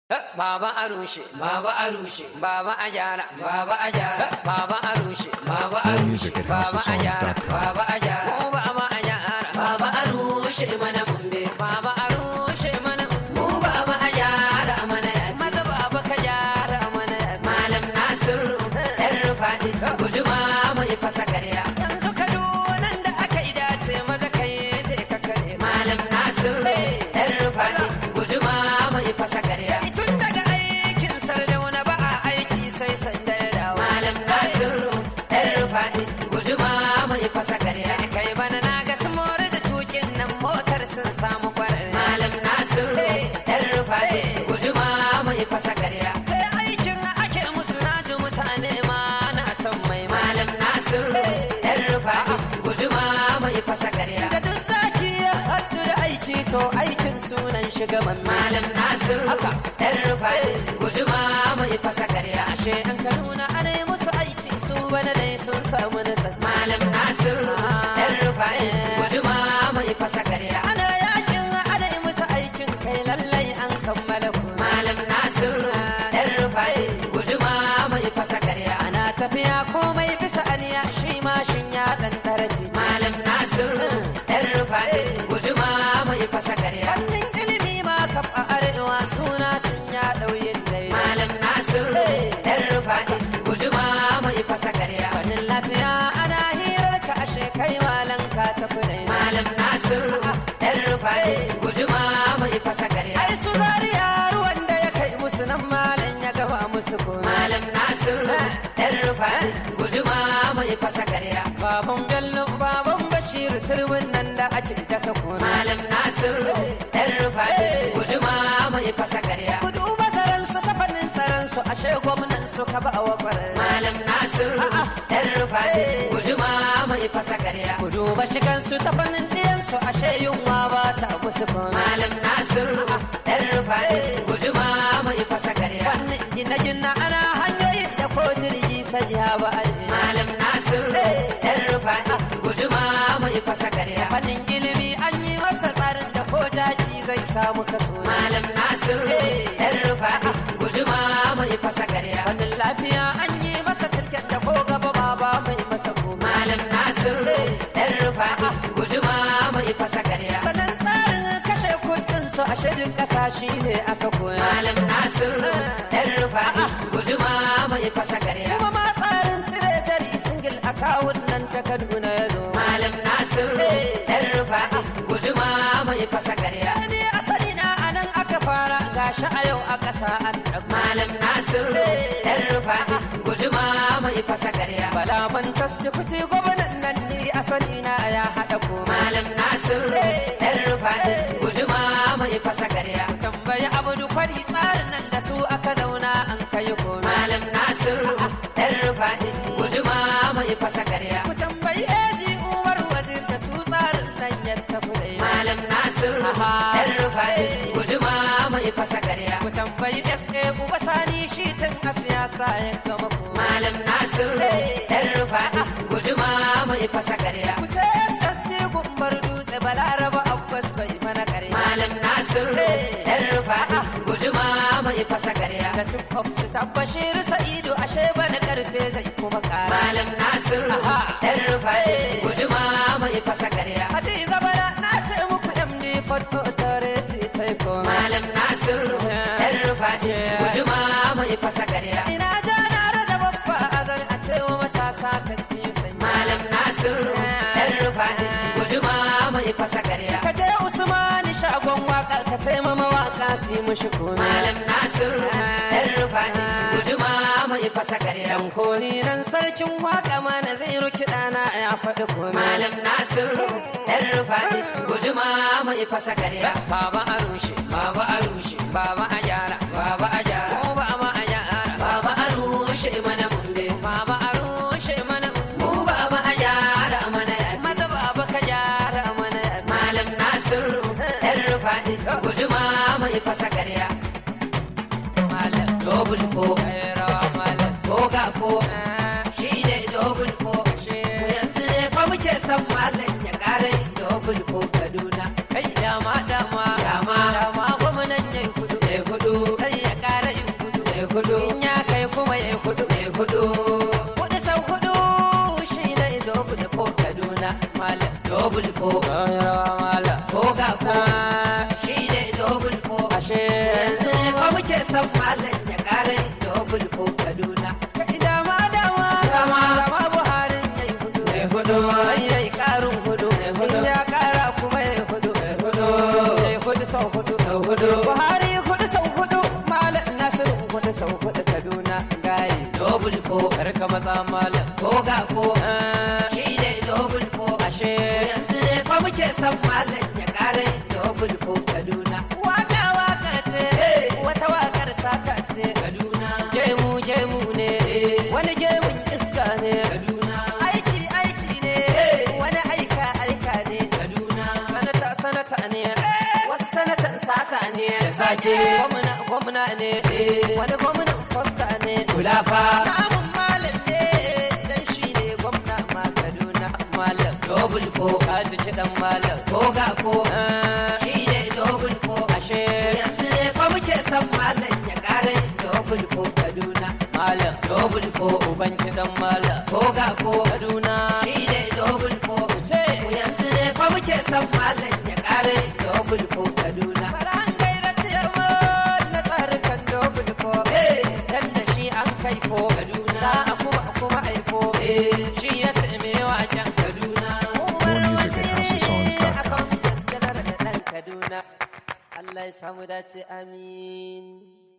Baba a rushe, baba a rushe, baba a gyara, baba a gyara, baba a rushe, baba a rushe, Music at baba a gyara, HouseOfSongs.com. baba a gyara, mu baba a gyara, baba a rushe mana mumbe, baba a rushe mana mu baba a gyara mana maza baba ka gyara mana malam Nasiru ɗan rufaɗi guduma mai fasa karya. Yanzu Kaduna da aka yi dace maza kai je ka kare malam Nasiru ɗan rufaɗi guduma mai fasa karya. Tun daga aikin sardauna ba a aiki sai sanda ya dawo. Malam Nasiru ɗan rufaɗi guduma mai fasa karya. Kai bana na ga su more da tukin nan motar sun samu kwarar. Malam Nasiru ɗan rufaɗi guduma mai fasa karya. Sai aikin ake musu na ji mutane ma na son mai malam Nasiru ɗan rufaɗi guduma mai fasa karya. Da duk zaki ya haɗu da aiki to aikin sunan shugaban malam Nasiru haka ɗan rufaɗi guduma mai fasa karya. Ashe an ka nuna ana yi musu aiki su bana dai sun samu da Malam Nasiru ɗan rufaɗi guduma mai fasa karya. Ana yakin ana yi musu aikin kai lallai an kammala ku. Malam Nasiru ɗan rufaɗi guduma mai fasa karya. Ana tafiya komai bisa aniya shi mashin ya ɗan daraje. Malam Nasiru ɗan rufaɗi guduma mai fasa karya. Wannan ilimi ma kaf a arewa suna sun ya ɗauyin dai. Malam Nasiru ɗan rufaɗi guduma mai fasa karya. Wannan lafiya ana hirar ka ashe kai malam ka tafi dai. Malam Nasiru ɗan rufaɗi guduma mai fasa karya. Ai su zariya ruwan da ya kai musu nan malam ya gaba musu ko. Malam Nasiru ɗan rufaɗi guduma mai fasa karya. Baban Bello baban Bashir turbin nan da ake daka ko. Malam Nasiru ɗan rufaɗi guduma mai fasa karya. Kudu masaran su ta fannin tsaron su ashe gwamnan su ka ba wa kwarar. Malam Nasiru ɗan rufaɗi guduma mai fasa karya. Kudu ba shigan su ta fannin ɗiyan su ashe yunwa ba ta musu ko. Malam Nasiru ɗan rufaɗi guduma mai fasa karya. Wannan gina-gina ana hanyoyin da ko jirgi sai ya ba alji. Malam Nasiru ɗan rufaɗi guduma mai fasa karya. Fannin ilimi an yi masa tsarin da ko jaki zai samu kaso. Malam Nasiru ɗan rufaɗi guduma mai fasa karya. Fannin lafiya an yi masa tilken da ko gaba ma ba mai masa ko. Malam Nasiru ɗan rufaɗi guduma mai fasa karya. Sanan tsarin kashe kuɗin su a shidin ƙasa shi ne aka koya. Malam Nasiru ɗan rufaɗi guduma mai fasa karya. Kuma ma tsarin cire jari singil akawun nan ta Kaduna ya zo. Malam Nasiru ɗan rufaɗi guduma mai fasa karya. Ni asali na anan aka fara gashi a yau a ƙasa an ɗago. Malam Nasiru ɗan rufaɗi guduma mai fasa karya. Bala ban tastifiti gwamnan nan ni asali na ya haɗa ko. Malam Nasiru ɗan rufaɗi guduma mai fasa karya. Tambayi abudu fari tsarin nan da su aka zauna an kai ko. Malam Nasiru ɗan rufaɗi guduma mai fasa karya. Ku tambayi eji Umar wazir da su tsarin nan ya tafi da Malam Nasiru ɗan rufaɗi guduma mai fasa karya. Ku tambayi SA Uba Sani shi tun a siyasa ya gama ko. Malam Nasiru ɗan rufaɗi guduma mai fasa karya. Ku ce SST gumbar dutse balaraba Abbas bai mana karya. Malam Nasiru ɗan rufaɗi guduma mai fasa karya. Da cin su tabbashir Sa'idu ashe bana karfe zai kuma kara. Malam Nasiru ɗan rufaɗi guduma mai fasa karya. Hadiza bala na ce muku MD Photo Authority ta yi ko. Malam Nasiru ɗan rufaɗi guduma mai fasa karya. Ina ja na rada babba azan a ce wa matasa ka siyo sai. Malam Nasiru ɗan rufaɗi guduma mai fasa karya. Ka je Usmani shagon waka ka ce ma mawaka su yi mushi ko. Malam Nasiru ɗan rufaɗi guduma mai fasa karya. Dan koli nan sarkin waka mana zai ruki ɗana ya faɗi ko. Malam Nasiru ɗan rufaɗi guduma mai fasa karya. Baba a rushe, baba a rushe, baba a gyara, baba a gyara, ko baba a gyara, baba a rushe mana mumbe, baba a rushe mana mu baba a gyara mana maza baba ka gyara mana malam Nasiru ɗan rufaɗi guduma mai fasa karya. Malam double fo, rawa malam foga fo, shi ne double fo, mu yanzu ne fa muke son malam ya ƙara yin double fo Kaduna. Kai dama dama, dama dama gwamnan ya hudu, ya hudu, sai ya muke son malam ya kare double fo kaduna kai dama dama dama dama buhari yayi hudu yayi hudu sai yayi karin hudu yayi hudu ya kara kuma yayi hudu yayi hudu yayi hudu sau hudu sau hudu buhari hudu sau hudu malam nasiru hudu sau hudu kaduna gaye double fo karka maza malam ko ga fo shi ne double fo ashe yanzu ne fa muke son malam ya kare double fo kaduna waka wakar ce wata wakar sata ce kaduna gemu gemu ne wani gemun iska ne kaduna aiki aiki ne wani aika aika ne kaduna sanata sanata ne wasu sanatan sata ne sake gwamna gwamna ne wani gwamnan fosta ne kulafa namun malam ne dan shi ne gwamna ma kaduna malam double fo a jiki dan malam ko ga fo shi ne double fo ashe yanzu ne fa muke son malam ya kare double fo kaduna malam double fo uban kidan malam ko ga fo kaduna shi ne double fo ce yanzu ne fa muke son malam ya kare double fo kaduna faran gaira ciyarwa na tsarukan double fo dan da shi an kai fo kaduna za a kuma kuma aifo shi ya taime waken kaduna umar waziri a kan janar da dan kaduna Allah ya samu dace amin